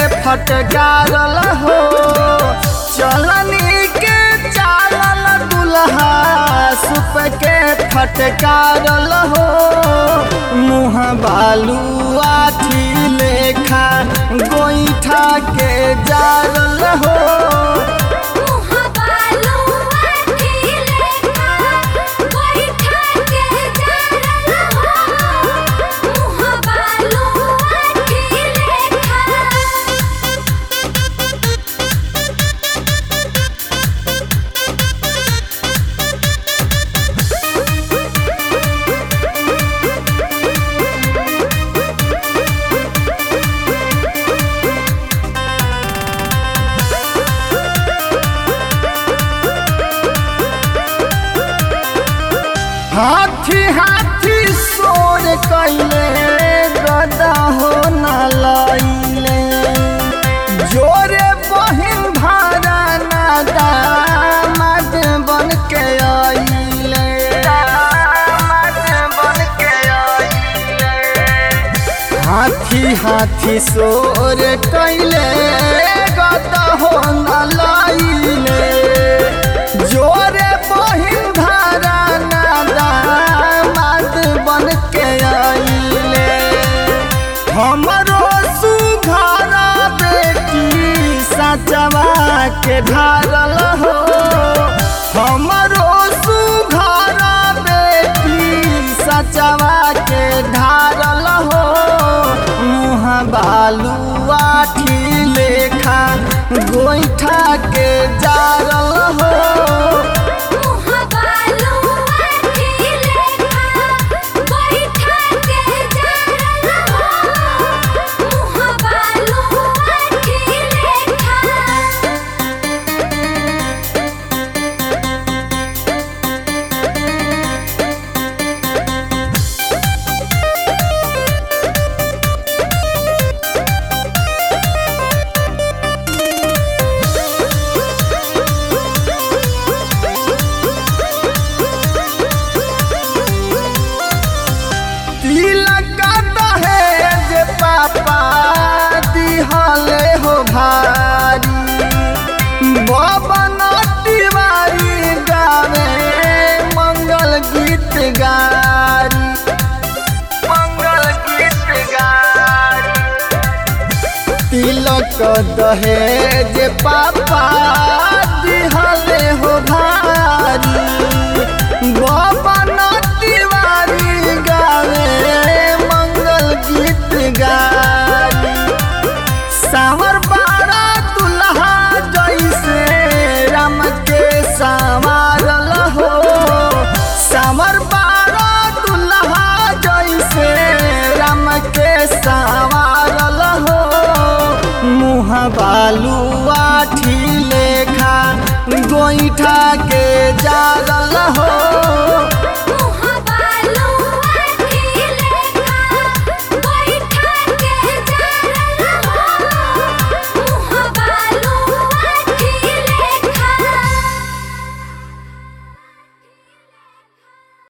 फटकारल हो चलनी के चालल दुल्हा सुप के फटकारल हो मुँह बालू आठी लेखा गोईठा के जारल हो मुँह बालू आठी लेखा गोइठा के जारल हो मुँह बालू आठी लेखा हाथी हाथी सोर कैले गदा हो न लैले जोरे बहिन भारा नादा मद बन के आइले मद बन के आइले हाथी हाथी सोर कैले गदा हो न लैले जोरे बहिन धारा नादा मद बन के आइले हमरो सुघरा बेटी सचवा के ढारल हो हमरो सुघरा बेटी सचवा के ढारल हो मुँह बालू आठी लेखा गोईठा के जारल हो मुँह बालू आठी लेखा गोइठा के जारल हो मुँह बालू आठी लेखा तिलक दहेज पापा दिहले हो भारी बबन तिवारी गावे मंगल गीत गारी मंगल गीत गारी तिलक दहेज पापा दिहले हो भारी बबन तिवारी गावे मंगल गीत गारी सावर बारा दुल्हा जैसे राम के संवारल हो सावर बारा दुल्हा जैसे राम के संवारल हो मुँह बालू आठी लेखा गोईठा के जारल हो